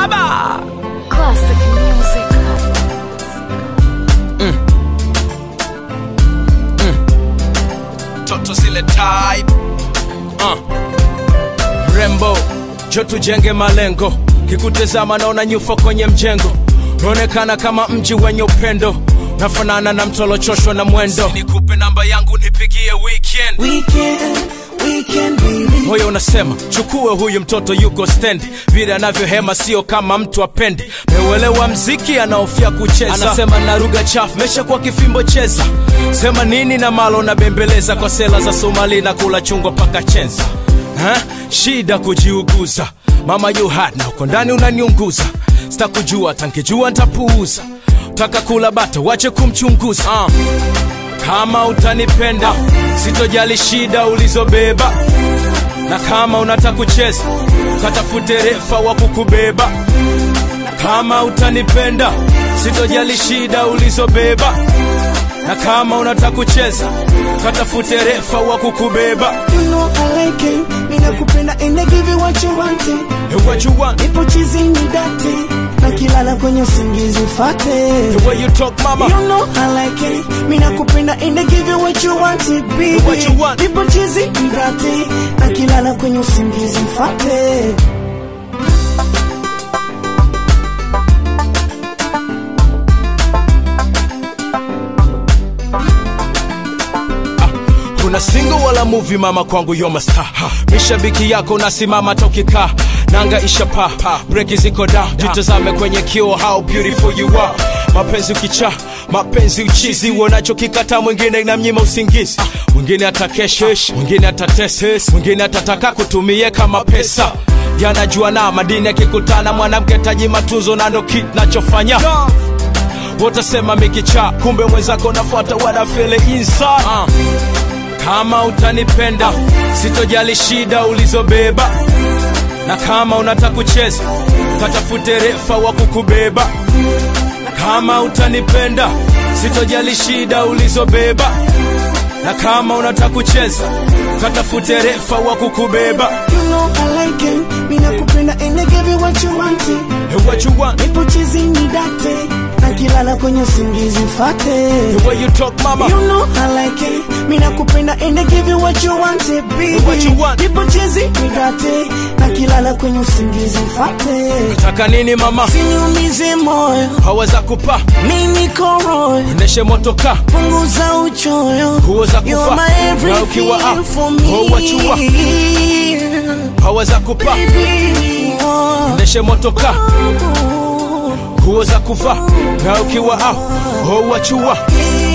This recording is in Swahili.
baba Classic music. toto zile type uh. mrembo jo tujenge malengo kikutezama naona nyufa kwenye mjengo naonekana kama mji wenye upendo nafanana na mtolochoshwa na mwendo nikupe namba yangu nipigie weekend Weekend, weekend baby. moyo unasema chukue huyu mtoto yuko stendi vile anavyohema sio kama mtu apendi meuelewa mziki anaofia kucheza anasema na lugha chafu mesha kwa kifimbo cheza sema nini na malo na bembeleza kwa sela za somali na kula chungwa paka chenza ha? shida kujiuguza mama you hot na uko ndani unaniunguza sitakujua tankijua ntapuuza taka kula bata wache kumchunguza uh. kama utanipenda sitojali shida ulizobeba na kama unataka kucheza katafute refa wa kukubeba kama utanipenda sitojali shida ulizobeba na kama unataka kucheza katafute refa wa kukubeba You know I like it. Mina kupenda and I give you what you want it. The what you want, Nipo chizi ni date. Na kilala kwenye usingizi ufate. the way you talk mama You know I like it. Mina kupenda and I give you what you want it, baby. What you want. Nipo chizi ni date. Na kilala kwenye usingizi ufate. kuna single wala movie mama kwangu yo masta mishabiki yako nasimama tokika nanga ishapa breki ziko da jitazame kwenye kio how beautiful you are mapenzi ukicha mapenzi uchizi uonacho kikata mwingine inamnyima usingizi mwingine atakeshesh mwingine atateses mwingine atataka kutumie kama pesa yanajua na madini yakikutana mwanamke taji matunzo na ndo kit nachofanya wotasema mikicha kumbe mwenzako nafuata wanafele inside uh. kama utanipenda sitojali shida ulizobeba na kama unataka kucheza katafute refa wa kukubeba kama utanipenda sitojali shida ulizobeba na kama unataka kucheza katafute refa wa kukubeba You know I like it. Mina kupenda and I give you what you want it. The what you want, Nipo chizi ni date. Na kilala kwenye usingizi ufate. the way you talk mama You know I like it. Mina kupenda and I give you what you want it, baby. What you want. Nipo chizi nidate na kilala kwenye usingizi mfate. taka nini mama Siniumize moyo, haweza kupa mimi niko royo. ndeshe motoka Punguza uchoyo. Nguo za You're kuvaa, my na ukiwa everything out, for oh, what you want. me. haweza kupa Baby, oh, ndeshe motoka oh, nguo za kuvaa na ukiwa au oh, wachua yeah.